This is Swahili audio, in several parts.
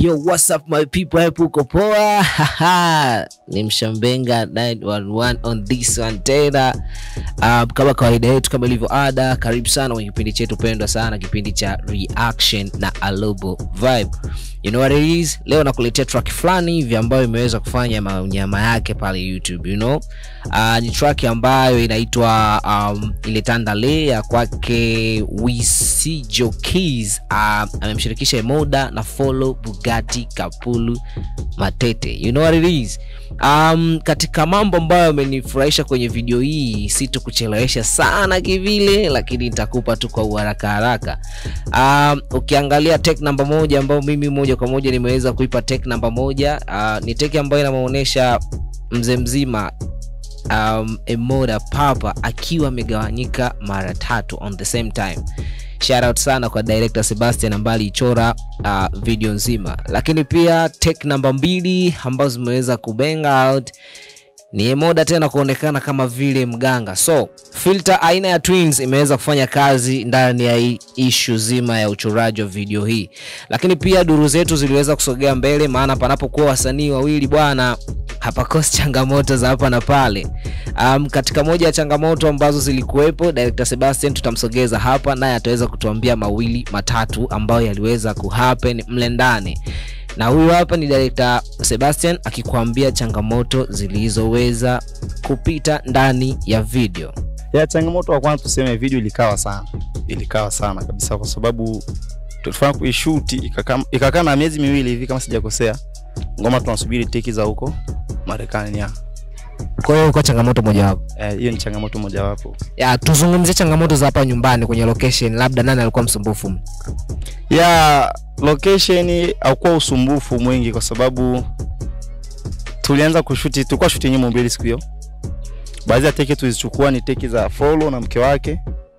Yo, what's up my people, hapo uko poa? Haha, ni Mshambenga 911 on this one tena. Um, kama kawaida yetu, kama ilivyo ada, karibu sana kwenye kipindi chetu pendwa sana, kipindi cha reaction na Alobo Vibe. You know what it is? Leo nakuletea track fulani hivi ambayo imeweza kufanya manyama yake pale YouTube, you know? Uh, ni track ambayo inaitwa um, ile Tandale ya kwake Wisijo Keys. Uh, amemshirikisha Emoda na Follow Bugatti Kapulu Matete. You know what it is? Um, katika mambo ambayo amenifurahisha kwenye video hii, sitokuchelewesha sana kivile, lakini nitakupa tu kwa uharaka haraka. Um, ukiangalia tek namba moja ambayo mimi moja kwa moja nimeweza kuipa tek namba moja uh, ni tek ambayo inamwonyesha mzee mzima um, Emoda Papa akiwa amegawanyika mara tatu on the same time. Shout out sana kwa director Sebastian ambaye alichora uh, video nzima, lakini pia take namba mbili ambazo zimeweza kubang out ni Emoda tena kuonekana kama vile mganga. So filter aina ya Twins imeweza kufanya kazi ndani ya hii issue zima ya uchoraji wa video hii, lakini pia duru zetu ziliweza kusogea mbele, maana panapokuwa wasanii wawili bwana hapakosi changamoto za hapa na pale. Um, katika moja ya changamoto ambazo zilikuwepo, director Sebastian tutamsogeza hapa, naye ataweza kutuambia mawili matatu ambayo yaliweza kuhappen mle ndani na huyu hapa ni director Sebastian akikwambia changamoto zilizoweza kupita ndani ya video. ya changamoto wa kwanza tuseme video ilikawa sana ilikawa sana kabisa kwa sababu tulifanya kuishuti ikakaa ikakaa na miezi miwili hivi kama sijakosea ngoma tunasubiri teki za huko marekani ya Kwa hiyo kwa changamoto mojawapo Eh, hiyo ni changamoto mojawapo ya tuzungumzie changamoto za hapa nyumbani kwenye location, labda nani alikuwa msumbufu? ya location haukuwa usumbufu mwingi kwa sababu tulianza kushuti tulikuwa shuti nyimbo mbili siku hiyo baadhi ya teki tulizichukua ni teki za follow na mke wake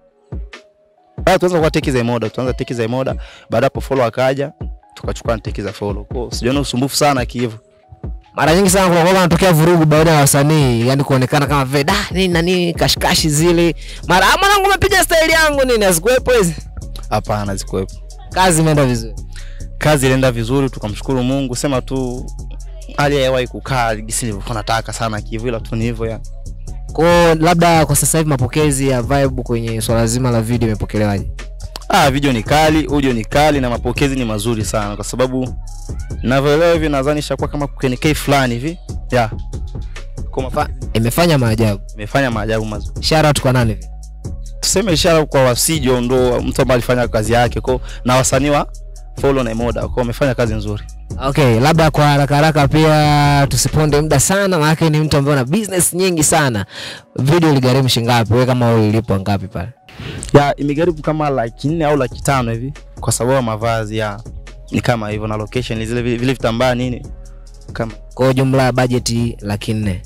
baada tuanza kwa teki za Emoda tuanza teki za Emoda baada hapo follow akaja tukachukua na teki za follow kwa sijaona usumbufu sana kihivyo Mara nyingi sana kuna anatokea vurugu baada ya wasanii, yani kuonekana kama vile da nini na nini, kashikashi zile, mara "Ah, mwanangu umepiga style yangu nini, hazikuwepo hizi. hapana zikuwepo Kazi imeenda vizuri. kazi ilienda vizuri tukamshukuru Mungu sema tu hali ya hewa ikukaa gisi nilivyokuwa nataka sana kihivyo ila tu ni hivyo ya Kwa labda kwa sasa hivi mapokezi ya Vibe kwenye swala zima la video imepokelewaje? Ah, video ni kali, audio ni kali na mapokezi ni mazuri sana kwa sababu ninavyoelewa hivi nadhani ishakuwa kama KNK fulani hivi. Yeah. Kwa Fa- Imefanya maajabu. imefanya maajabu mazuri. Shout out kwa nani hivi? Tuseme ishara kwa Wasijo ndo mtu ambaye alifanya kazi yake kwa na wasanii wa Follow na Emoda kwa wamefanya kazi nzuri. Okay, labda kwa haraka haraka pia tusiponde muda sana, maana ni mtu ambaye ana business nyingi sana. Video iligharimu shingapi? Wewe kama wewe ilipwa ngapi pale? Ya imegharibu kama laki nne au laki tano hivi kwa sababu ya mavazi ya ni kama hivyo na location zile vile, vile vitambaa nini kama Kwa jumla ya budget laki nne,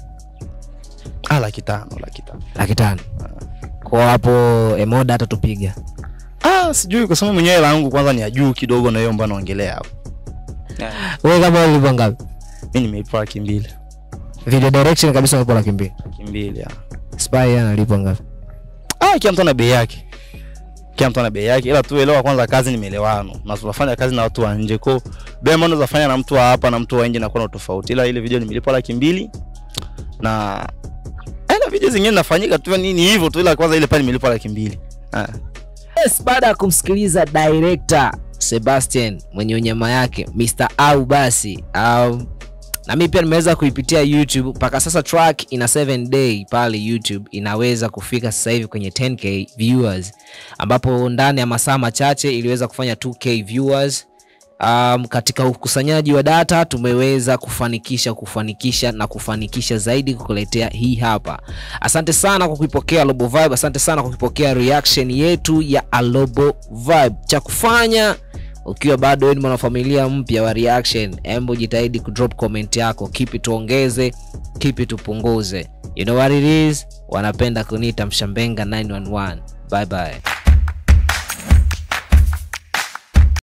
ah, laki tano laki tano laki tano. Kwa hapo Emoda atatupiga. Ah, sijui kwa sababu mwenyewe langu kwanza ni ya juu kidogo na hiyo mbona naongelea hapo. Wewe kama wewe ilipwa ngapi? Mimi nimeipa laki mbili. Video direction kabisa ulipo laki mbili. Laki mbili. ya. Spy analipwa ngapi? Ah, kila mtu ana bei yake. Kila mtu ana bei yake ila tu elewa kwanza kazi ni maelewano. Na tunafanya kazi na watu wa nje. Kwa bei ambayo unaweza fanya na mtu wa hapa na mtu wa nje na kuna tofauti. Ila ile video nimelipa laki mbili na eh, na video zingine nafanyika tu nini hivyo tu ila kwanza ile pale nimelipa laki mbili. Ah. Yes, baada ya kumsikiliza director Sebastian mwenye unyama yake Mr. Au basi um, na mimi pia nimeweza kuipitia YouTube mpaka sasa track ina 7 day pale YouTube inaweza kufika sasa hivi kwenye 10k viewers, ambapo ndani ya masaa machache iliweza kufanya 2k viewers. Um, katika ukusanyaji wa data tumeweza kufanikisha kufanikisha na kufanikisha zaidi kukuletea hii hapa. Asante sana kwa kuipokea Alobo Vibe, asante sana kwa kuipokea reaction yetu ya Alobo Vibe. Cha kufanya ukiwa bado wewe ni mwanafamilia mpya wa reaction, embo jitahidi kudrop comment yako, kipi tuongeze, kipi tupunguze. You know what it is, wanapenda kuniita Mshambenga 911. Bye bye.